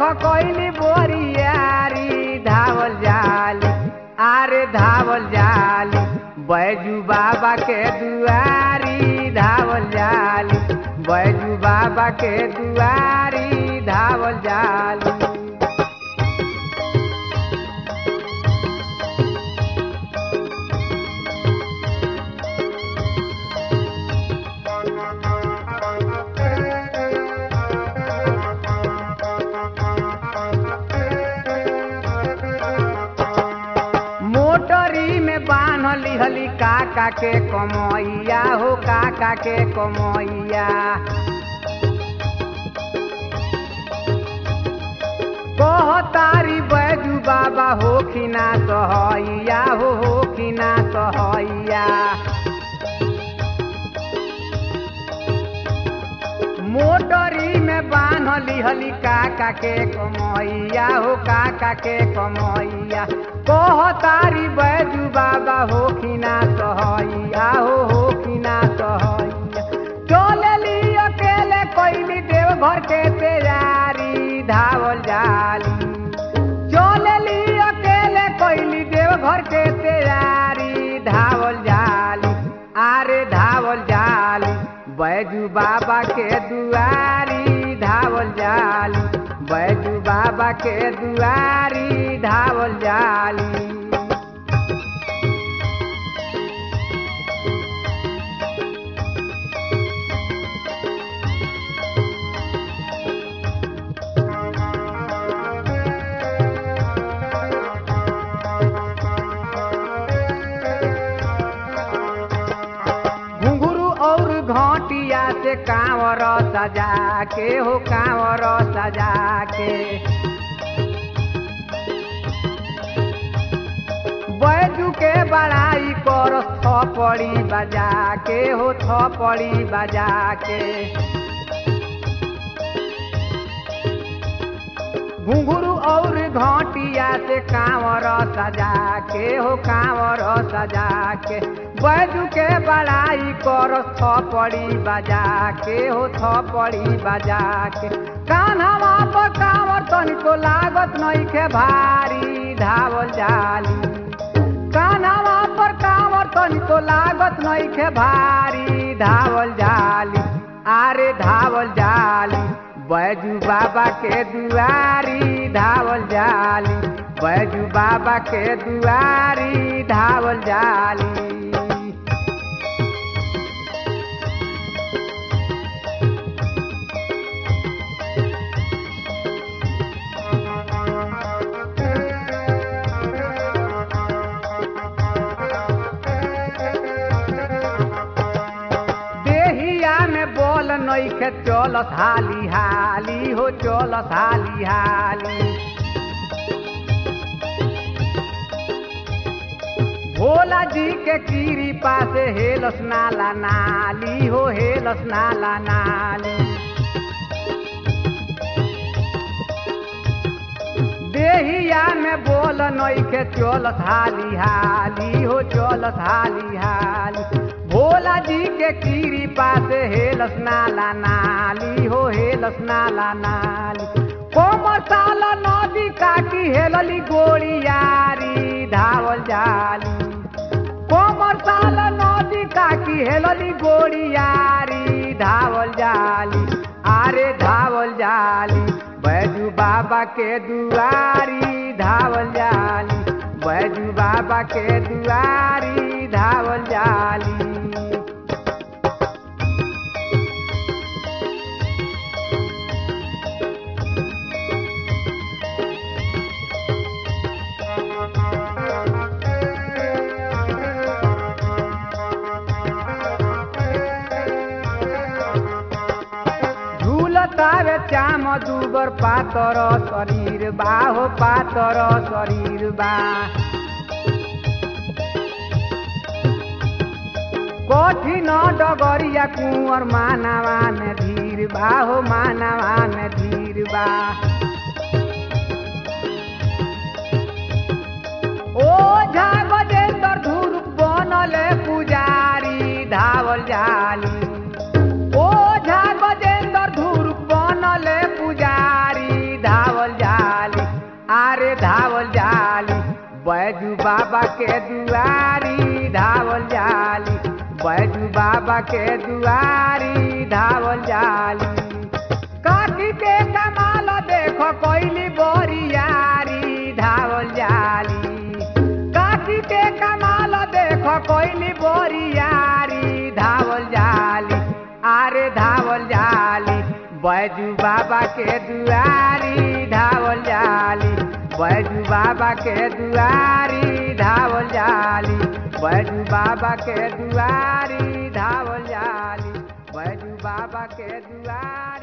कैली बोरियारी धावल जाली आरे धावल जाली बैजू बाबा के दुआरी धावल जाली बैजू बाबा के दुआरी धावल जाली मोटरी में बान्हली हली काका के कमैया हो काका के कमैया कहतारी बैजू बाबा हो खिना सहैया हो हो खिना सहैया मोटरी में बान्हली हली काका के कमैया हो काका के कमैया कहतारी बैजू बाबा हो खिना सहैया हो हो खिना सहैया चलेली अकेले कैली देव घर के तैयारी धावल जाली चलेली अकेले कैली देव घर के तैयारी धावल जाली आरे धावल जाली बैजू बाबा के दुआरी धावल जाली बैजू बाबा के दुआरी धावल जाली घुंघरू और घाटिया से कांवर सजा के हो कांवर सजा के बैजू के बड़ाई कर थपड़ी बजा के हो थपड़ी बजा के घुंघरू और घाटिया से कांवर सजा के हो कांवर सजा के बैजू के बड़ाई कर थपड़ी बजा के हो थपड़ी बजा के कान्हवा पर कांवर तनिको लागत नइखे भारी धावल जाली कान्हवा पर कांवर तनिको लागत नइखे भारी धावल जाली आरे धावल जाली बैजू बाबा के दुआरी धावल जाली बैजू बाबा के दुआरी धावल जाली देहिया में बोल नइखे चलत हाली हाली हो चलत हाली हाली भोला जी के कीरी पासे हेलस नाला नाली हो हेलस नाला नाली देहिया में बोल नइखे चलत हाली हाली हो चलत हाली हाली भोला जी के कीरी पासे हेलस नाला नाली हो हेलस नाला नाली कोमर साल नदी काटी हेलली गोड़ियारी धावल जाली कोमर साल नदी काटी हेलली गोड़ियारी धावल जाली आरे धावल जाली बैजू बाबा के दुआरी धावल जाली बैजू बाबा के दुआरी धावल जाली झूलतावे चाम दुबर पातर शरीर बा हो पातर शरीर बा कठिन डगरिया कुंवर मानवा में धीर बा हो मानवा में धीर बा ओ झा गजेंद्र धुर बनले पुजारी धावल जाली ओ झा गजेंद्र धुर बनले पुजारी धावल बाबा के दुआरी धावल जाली काटी के कमाल देखो कोइली बोरियारी धावल जाली काटी के कमाल देखो कोइली बोरियारी धावल जाली आरे धावल जाली बैजू बाबा के दुआरी धावल जाली बैजू बाबा के दुआरी धावल जाली बैजू बाबा के दुआरी धावल जाली बैजू बाबा के दुआरी